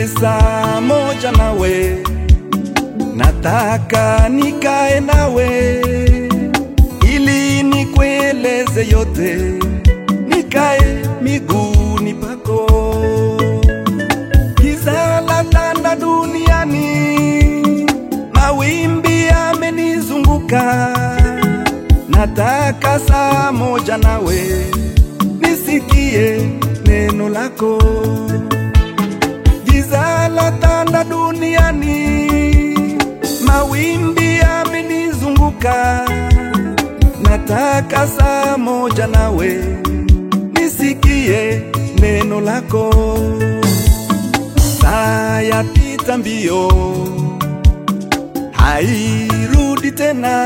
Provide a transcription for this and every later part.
nipe saa moja nawe, nataka nikae nawe ili nikueleze yote, nikae miguuni pako. Giza la tanda duniani, mawimbi yamenizunguka, nataka saa moja nawe, nisikie neno lako. Giza la tanda duniani, mawimbi yamenizunguka, nataka saa moja nawe, nisikie neno lako. Saa yapita mbio, hairudi tena,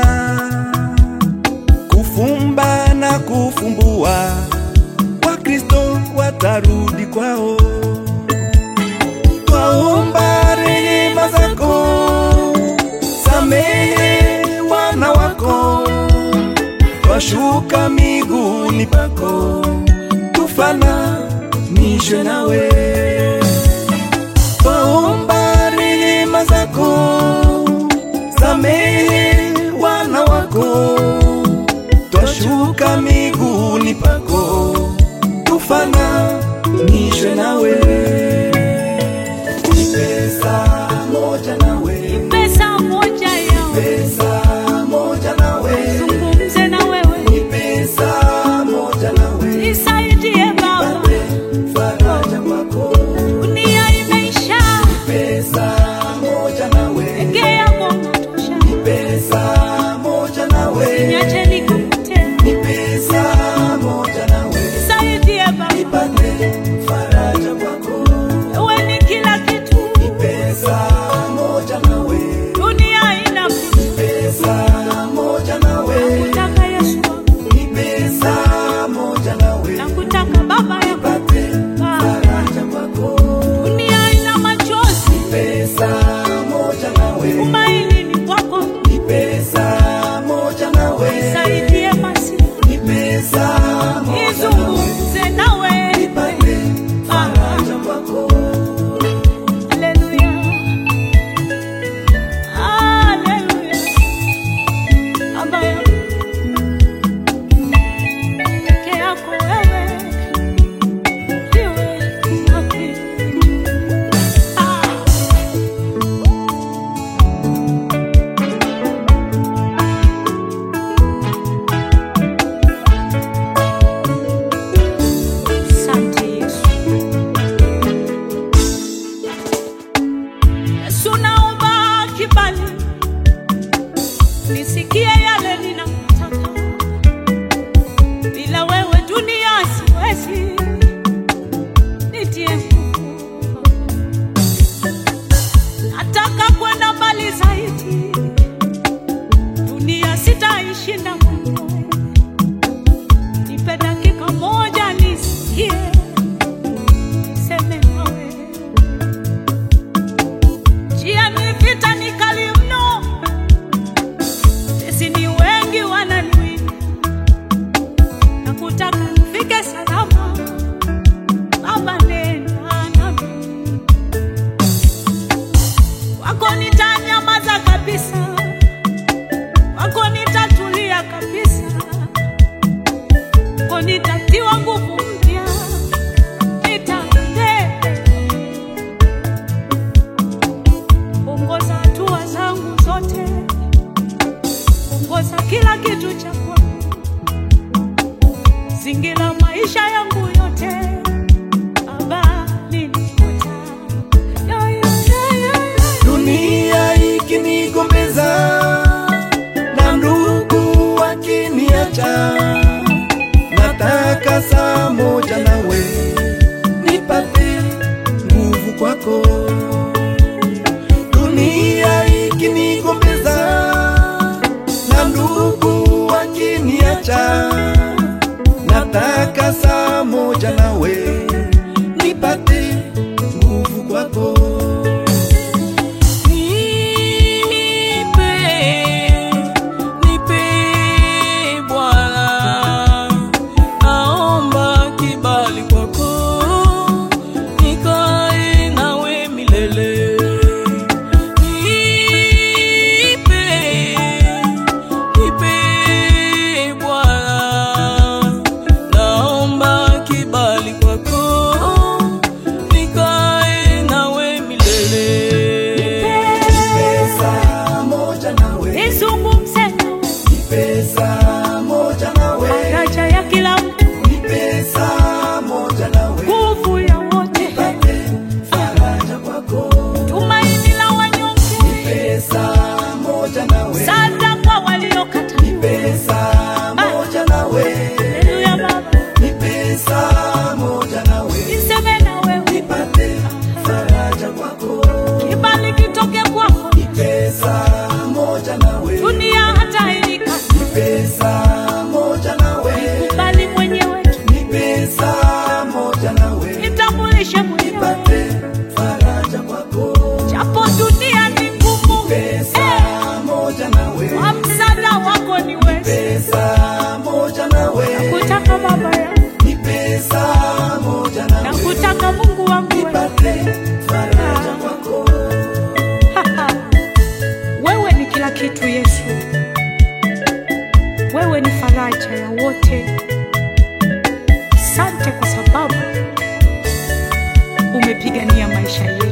kufumba na kufumbua, Wakristo watarudi kwao. Twaomba rehema zako, samehe wana wako, twashuka miguuni pako, tufananishwe nawe. Twaomba rehema zako, samehe wana wako, twashuka miguuni pako, tufananishwe nawe. Pesa moja nawe, Pesa moja yao pesa moja nawe, zungumze na wewe, ni pesa moja nawe, nisaidie Baba, pate faraja kwako. dunia imeisha, Pesa moja nawe, peke yako unatosha, pesa moja nawe, niache nikupotea, ni pesa moja nawe, nisaidie Baba, pate faraja kwako. wewe ni kila kitu, Ni pesa moja nawe, dunia inapita, pesa moja nawe, nakutaka Yesu wangu, ni pesa moja nawe, nakutaka Baba yako, pate Baba. faraja kwako. dunia ina machozi, Pesa moja nawe, tumaini ni kwako, ni pesa moja nawe, nisaidie basi, ni pesa moja nawe, nizungumze nawe, pate faraja kwako. Haleluya. Haleluya. Baba yangu, peke yako wewe ndiwe haki. Ah. Asante Yesu. Yesu naomba kibali, nisikie yale ninataka. Bila wewe dunia siwezi, nitie nguvu. Nataka kwenda mbali zaidi, dunia sitaishinda mwenyewe. Nipe dakika moja nisikie, niseme nawe njia ni vita ni kali mno, sisi ni wengi wananiwinda, na kutaka nifike salama. Baba, nena nami, wako nitanyamaza kabisa, wako nitatulia kabisa, wako nitatiwa nguvu mpya, nitaendelea ongoza hatua zangu zote, ongoza kila kitu cha kwangu, zingira maisha yangu yote, Baba nilikuta Ya, ya, ya, ya, ya. Dunia ikinigombeza na ndugu wakiniacha, nataka saa moja nawe, nipate nguvu kwako. Dunia ikinigombeza na ndugu wakiniacha, nataka saa moja nawe, nipate nguvu kwako. Nipe, nipe Bwana, naomba kibali kwako, nikae nawe faraja kwako Wewe ni kila kitu Yesu, wewe ni faraja ya wote. Asante kwa sababu umepigania maisha yetu.